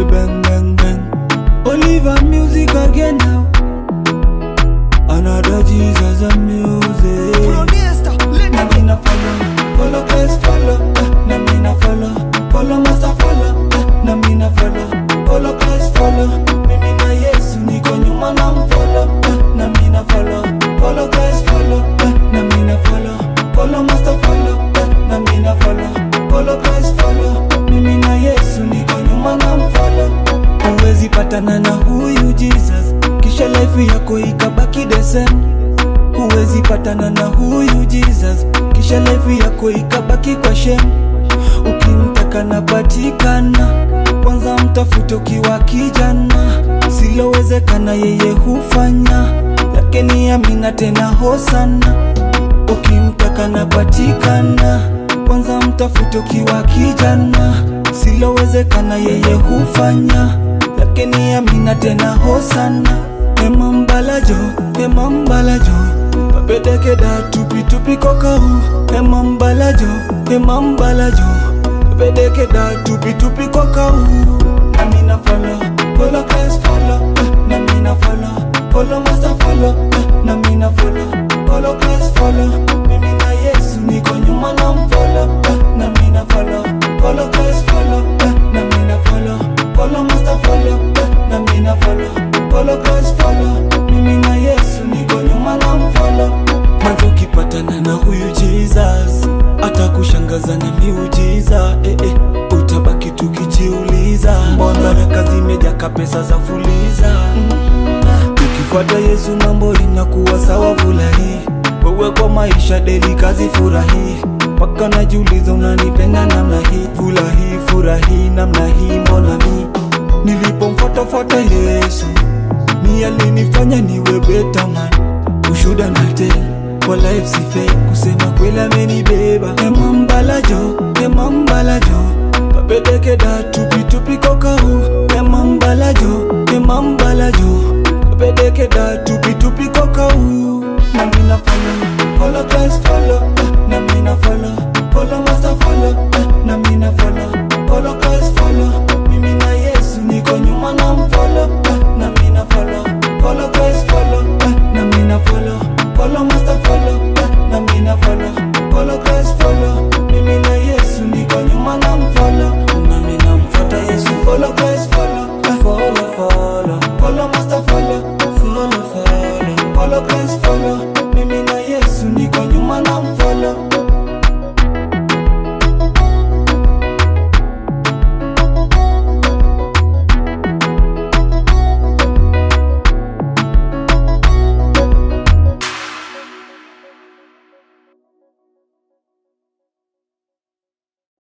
bang bang bang. Oliver music again now. Another Jesus and music. Na me na follow, follow Christ follow. eh, Na me na follow, follow Master follow. eh, Na me na follow, follow Christ follow. Mimi na Yesu niko nyuma na mfollow. eh, Na me na follow, follow Christ follow. eh, Na me na follow, follow Master follow. eh, Na me na follow, follow Christ follow. Mimi na Yesu niko nyuma na mfollow. Huwezi patana na huyu Jesus kisha life yako ikabaki the same huwezi patana na huyu Jesus kisha life yako ikabaki kwa shame. Ukimtaka napatikana, kwanza mtafute ukiwa kijana, silowezekana yeye hufanya, yake ni amina tena hosana. Ukimtaka napatikana, kwanza mtafute ukiwa kijana, silowezekana yeye hufanya, yake ni amina tena hosana. Emambalajo, emambalajo Papedekeda tupi tupi kokau Emambalajo, emambalajo Papedekeda tupi tupi kokau Namina follow, follow Christ follow eh, Namina follow, follow master follow eh, Namina follow, follow Christ follow Mimi na Yesu niko nyuma na mfollow eh, Namina follow, follow Christ follow eh, Namina follow, follow master follow eh, Namina follow, follow Christ follow Mimi na Yesu niko nyuma na mfollow Mwanzo ukipatana na huyu Jesus atakushangaza na miujiza eh, eh, utabaki tukijiuliza mbona baraka zimejaka pesa za fuliza mm. Ukifuata Yesu mambo inakuwa sawa furahi wewe kwa maisha deli kazi furahi mpaka najiuliza unanipenda namna hii furahi furahi namna hii mbona mi nilipomfuatafuata Yesu mi alinifanya niwe better man ushuda na tell kwa life si fake kusema kweli amenibeba emambalajo emambalajo papedekeda tupi tupi kokau emambalajo emambalajo papedekeda tupi